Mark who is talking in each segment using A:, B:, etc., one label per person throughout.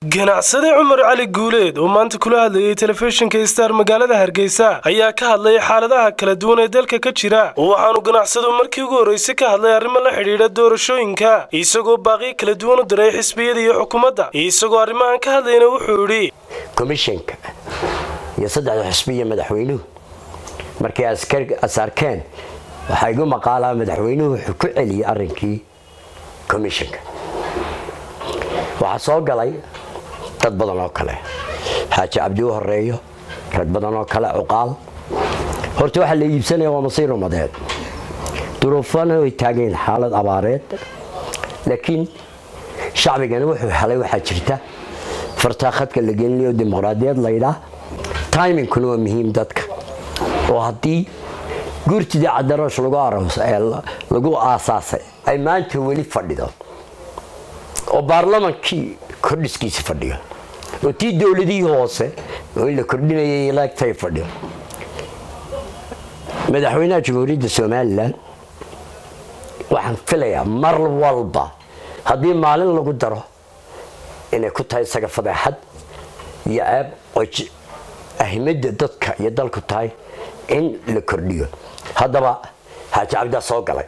A: ganacsade cumar cali guuleed oo maanta kula hadlayay telefishinka star magaalada hargeysa ayaa ka hadlay xaaladaha kala duwan ee dalka ka jira waxaanu ganacsadu markii ugu horreysay ka hadlay arrimo la xidhiidha doorashooyinka isagoo baaqiyo kala duwan u diray xisbiyada iyo xukuumadda isagoo arrimahan ka hadlayna wuxuu yidhi
B: komishanka iyo saddexda xisbiya madaxweynuhu markay asarkeen waxaa igu maqaalaa madaxweynuhu wuxuu ku celiyey arrinkii komishanka waxaa soo galay dad badan oo kale xaaji cabdi u horeeyo rag badan oo kale cuqaal horta waxaa la iibsanaya waa masiir umadeed duruufana way taageen xaalad abaareed laakiin shacbigana wuxuu helay waxaa jirta fartaa khadka la gelinayo dimuqraadiyad laydhaa timingkuna waa muhiim dadka oo haddii guurtidii cadaroosh lagu aasaasay ay maanta weli fadhido oo baarlamankii kordhiskiisa fadhiyo oo tii dowladihii hoose oo in la kordhinayay laagtay fadhiyo madaxweynaha jamhuuriyadda somalilan waxaan filayaa mar walba haddii maalin lagu daro inay ku tahay isaga fadeexad iyo ceeb oo ahimada dadka iyo dalku tahay in la kordhiyo haddaba xaaji cabdaa soo galay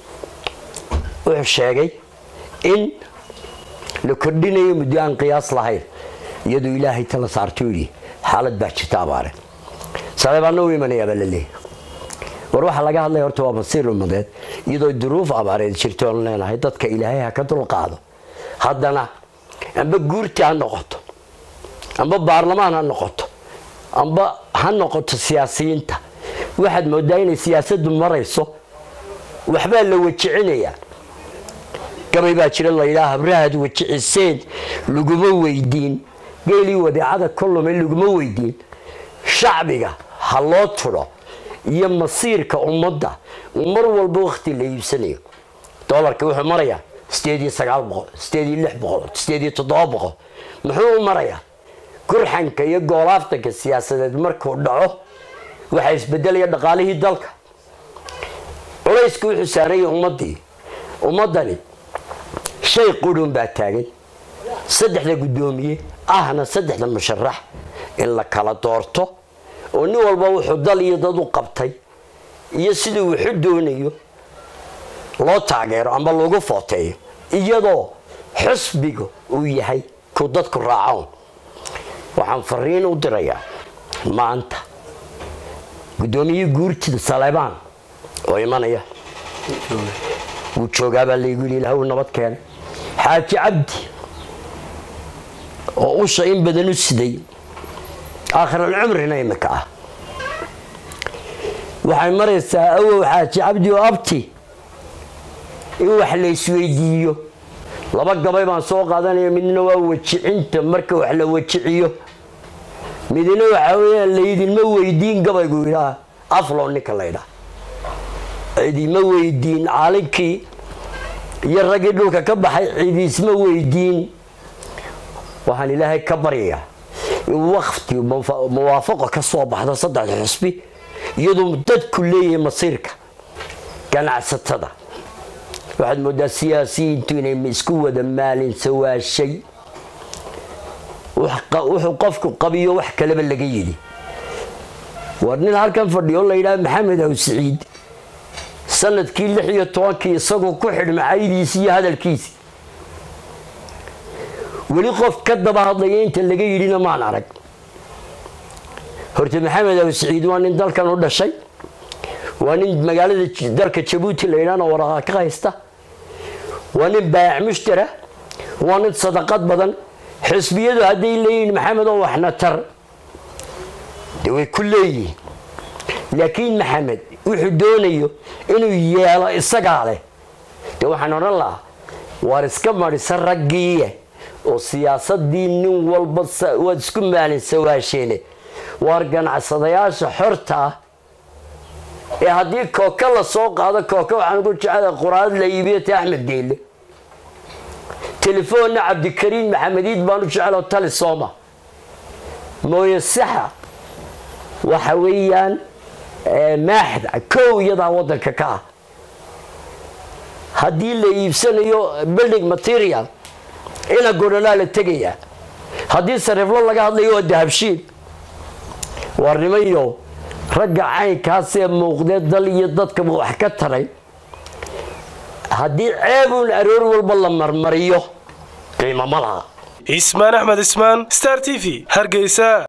B: wuxuu sheegay in la kordhinayo muddo aan qiyaas lahayn iyadoo ilaahay tala saarto yidhi xaalad baa jirta abaare saleebaana u imanayaabaa la leeyahy war waxaa laga hadlaya horta waa masiir umadeed iyadoo duruuf abaareed jirto oon leenahay dadka ilaahay ha ka dulqaado haddana amba guurti ha noqoto amba baarlamaan ha noqoto amba ha noqoto siyaasiyiinta waxaad moodaa inay siyaasaddu marayso waxbaa la wajicinayaa gabay baa jira laydhaa habrahaad wajiciseen laguma weydiin geelii wadeecada kollume laguma weydiin shacbiga ha loo tudho iyo masiirka ummadda mar walba wakhti la iibsanayo dolarka wuxuu marayaa sideed iyo sagaal boqol sideed iyo lix boqol sideed iyo toddoba boqol muxuu u marayaa gurxanka iyo goolaaftanka siyaasadeed markuu dhaco waxaa isbedelaya dhaqaalihii dalka culaysku wuxuu saaraya ummadii ummadani shay qurun baa taagan saddexda guddoomiye ahna saddexda musharax in la kala doorto oo nin walba wuxuu dal iyo dad u qabtay iyo siduu wuxu doonayo loo taageero ama lagu footeeyo iyadoo xusbiga uu yahay ku dadku raacoon waxaan fariin u dirayaa maanta guddoomiyihii guurtida saleebaan oo imanaya wuu joogaabaa laygu yidhi ilaah uu nabad keenay xaaji cabdi oo usha in badan u siday aakhiral-cumrina imika ah waxay maraysaa awow xaaji cabdi oo abti in wax la isweydiiyo laba gabay baan soo qaadanaya midna waa wajicinta marka wax la wajiciyo midna waxaa weyaan laydinma weydiin gabaygu yidhaa aflo ninka laydhaa cidima weydiin caalinkii iyo raggii dhulka ka baxay cidiisma weydiin waxaan ilaahay ka baryayaa in wakti muwaafaqo ka soo baxdo saddexda xusbi iyadoo dadku leeyahay masiirka ganacsatada waxaad moodaa siyaasiyiintu inay isku wada maalinsawaashay wuxuu qofku qabiyo wax kaleba laga yidhi war nin halkan fadhiyo layidhaha maxamed aw siciid sanadkii lix iyo tobankii isagoo ku xidhma caydiisi iyo hadalkiisi weli qof ka daba hadlaya inta laga yidhina maan arag horta maxamed aw siciid waa nin dalkan u dhashay waa nin magaalada dalka jabuuti la yidhahna waraqa ka haysta waa nin baayac mushtara waa nin sadaqad badan xisbiyadu hadday leeyihiin maxamed oo waxna tar dee way ku leeyihiin laakiin maxamed wuxuu doonayo inuu yeelo isagaa leh dee waxaan odhan lahaa waar iska marisa raggiiye oo siyaasadii nin walba waad isku maalinsawaasheene waar ganacsadayaasha xorta ah ee haddii kooka la soo qaado kooka waxaan ugu jecela quraad la iibiyo ta axmed geelle telefoonna cabdikariin maxamediid baan u jecelo tali sooma mooye saxa waxa weeyaan maaxda kow iyadaa wadanka ka ah haddii la iibsanayo building material ina godholaa la tegayaa haddii sariiflo laga hadlayo waa dahabshiid waa nimayo ragga caynkaasee muuqdee dal iyo dadkaba wax ka taray haddii ceebuun aroor walba la marmariyo qiimo ma laha
A: ismaan axmed ismaan star t v hargeysa